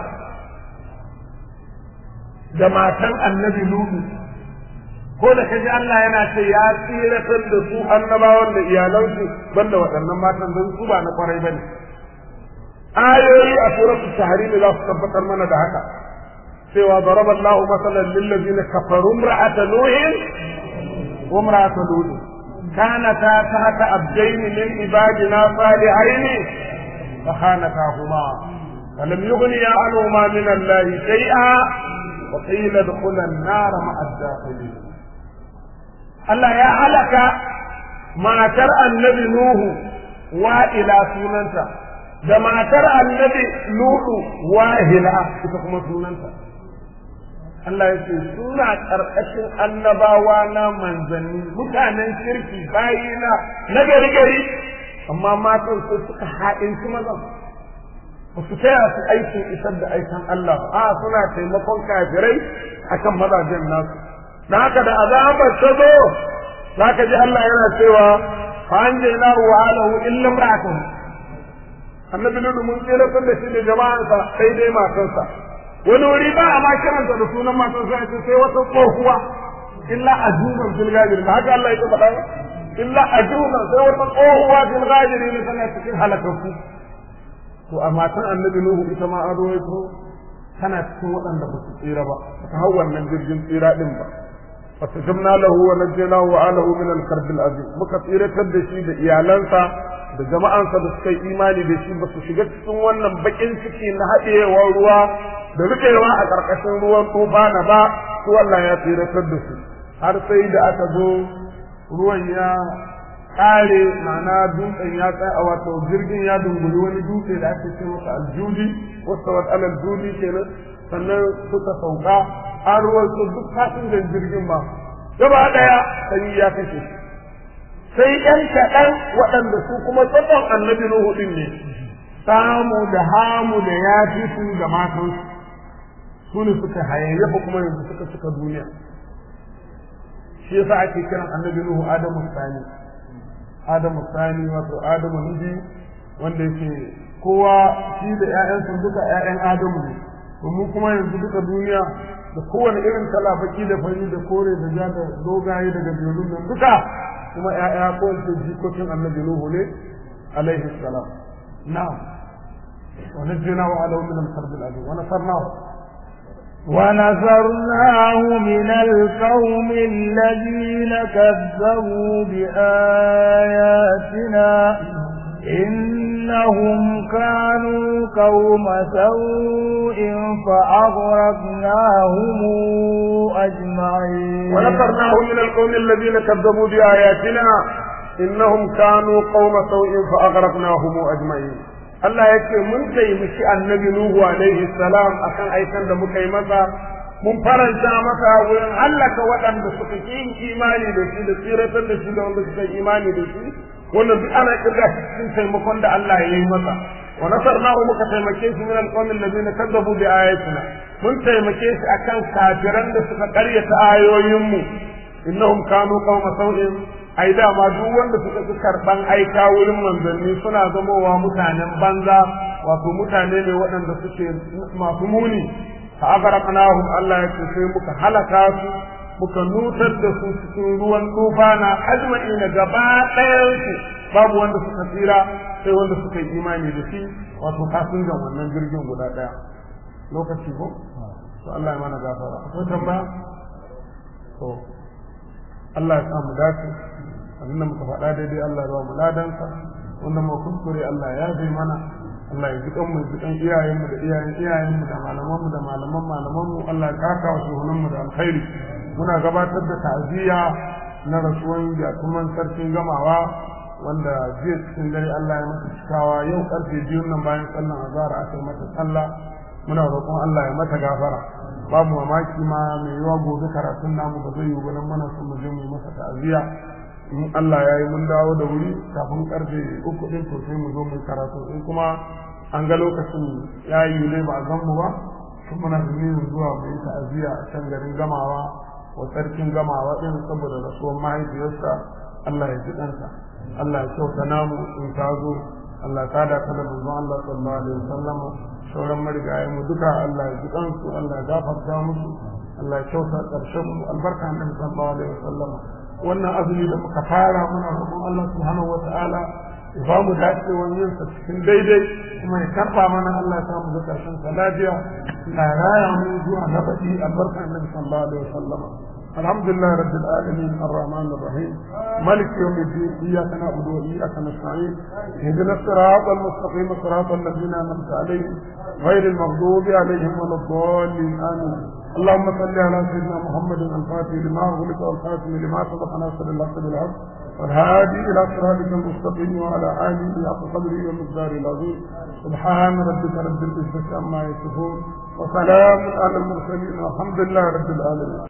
da matan annabi Nuhu ko da kaji Allah yana ce ya tsiratar da su annabawan da iyalansu banda waɗannan matan don su ba na kwarai bane ayoyi a suratul tahrim za su tabbatar mana da haka cewa daraba Allahu masalan lil ladina kafaru imra'ata nuhin wa imra'ata lut kanata tahta abdayn min ibadina salihaini فخانتاهما فلم يغنيا عنهما من الله شيئا وقيل ادخلا النار مع الداخلين Allah ya halaka matar annabi Nuhu wa'ila sunanta da matar annabi Nuhu wahila ita kuma sunanta Allah ya ce suna ƙarƙashin annabawa na manzanni mutanen kirki bayina na gari gari amma matan sai suka ha'inci mazan ba su taya su aikin isar da aikin Allah ba a suna taimakon kafirai akan mazajen nasu da haka da azabar ta zo za ka ji Allah yana cewa fa an je na wa alahu illa imra'atuhu annabi lulu mun tsira da shi da jama'ansa sai dai matarsa wani wuri ba a ma kiranta da sunan matarsa ya ce sai wata tsohuwa illa ajuban fil gajir ba haka Allah ya faɗa ba illa ajuban sai wata tsohuwa fil gajir ne tana cikin halakakku to a matan annabi nuhu ita ma an rawaito tana cikin waɗanda ba su tsira ba ta hau wannan jirgin tsira din ba fastajabna lahu wa najjaynahu wa alahu min al-karb al-azim muka tsiratar da shi da iyalansa da jama'ansa da suka yi imani da shi ba su shiga cikin wannan bakin ciki na haɗewar ruwa da rikewa a ƙarƙashin ruwan tufana ba su Allah ya tsiratar da su har sai da aka zo ruwan ya ƙare ma'ana dutsen ya tsaya wato jirgin ya dunguli wani dutse da ake ce masa aljudi wasu wat alal judi kenan sannan suka sauka an ruwan su duk fasinjan jirgin ba gaba ɗaya sanyi ya kashe shi sai ‘yan kaɗan waɗanda su kuma tsakon annabi Nuhu ɗin ne samu da hamu da yafi su da matansu su ne suka hayayyafa kuma yanzu suka suka duniya shi yasa ake kiran annabi Nuhu Adamu Sani Adamu Sani wato Adamu Nuhu wanda yake kowa shi da ‘ya'yansu duka ‘ya'yan Adamu ne domin kuma yanzu duka duniya da kowane irin kala baki da fari da kore da ja da dogaye daga jerun nan duka kuma ‘ya'ya ko ce jikokin annabi Nuhu ne alaihi salam na'am wa najjina wa alahu min al-karb al-azim wa nasarnahu ونصرناه من القوم الذين كذبوا بآياتنا إنهم كانوا قوم سوء فأغرقناهم أجمعين ونصرناه من القوم الذين كذبوا بآياتنا إنهم كانوا قوم سوء فأغرقناهم أجمعين Allah ya ce mun taimaki annabi Nuhu alaihi salam akan aikan da muka yi masa mun faranta masa wurin hallaka waɗanda suka ƙi yin imani da shi da tsiratar da shi da wanda suka yi imani da shi wannan duk ana kirga cikin taimakon da Allah ya yi masa wa nasarnahu muka taimake shi min alqawmi alladhina kadzabu bi ayatina mun taimake shi akan kafiran da suka ƙaryata ayoyinmu innahum kanu qauma sau'in ai dama duk wanda suka fi karban aika wurin manzanni suna zamowa mutanen banza wato mutane ne waɗanda suke masu muni fa aghraqnahum Allah ya ce sai muka halaka su muka nutar da su cikin ruwan tufana ajma'ina gaba ɗayan su babu wanda suka tsira sai wanda suka yi imani da shi wato fasinjan wannan jirgin guda ɗaya lokaci ko to Allah ya mana gafara akwai tambaya to Allah ya sa mu dace abinda muka faɗa daidai Allah ya ba mu ladansa wanda mu kuskure Allah ya yabe mana Allah ya jikan mu jikan iyayenmu da iyayen iyayenmu da malaman mu da malaman malaman mu Allah ya kaka wa shuhunan mu da alkhairi muna gabatar da ta'aziyya na rasuwan yatuman sarkin gamawa wanda jiya cikin dare Allah ya mata cikawa yau karfe biyu nan bayan sallan azhar aka yi mata sallah muna roƙon Allah ya mata gafara babu mamaki ma mai yiwa gobe karatun namu ba zai yi ba nan mana son mu je mu yi masa ta'aziyya in Allah ya yi mun dawo da wuri kafin karfe uku din to sai mu zo mu karatu in kuma an ga lokacin ya yi ne ba a gan mu ba kuma muna da niyyar zuwa mu yi ta'aziyya a can garin gamawa wa sarkin gamawa din saboda rasuwar mahaifiyarsa Allah ya ji ɗansa Allah ya kyauta namu in ta zo Allah ya kada ka da manzon Allah sallallahu alaihi wasallam sauran marigayen mu duka Allah ya ji ɗansu Allah ya gafarta musu Allah ya kyauta ƙarshen mu albarka annabi sallallahu alaihi wasallam wannan azumi da muka fara muna roƙon Allah subhanahu wata'ala ya ba mu dacewar yin sa cikin daidai kuma ya karba mana Allah ya sa mu ga karshen sa lafiya na raya mu zuwa na baɗi albarka annabi sallallahu alaihi wasallam الحمد لله رب العالمين الرحمن الرحيم مالك يوم الدين اياك نعبد واياك نستعين اهدنا الصراط المستقيم صراط الذين انعمت عليهم غير المغضوب عليهم ولا الضالين امين اللهم صل على سيدنا محمد الفاتح لما أغلق والخاتم لما سبق ناصر الحق بالحق والهادي إلى صراطك المستقيم وعلى آله حق قدره ومقداره العظيم سبحان ربك رب العزة عما يصفون وسلام على المرسلين والحمد لله رب العالمين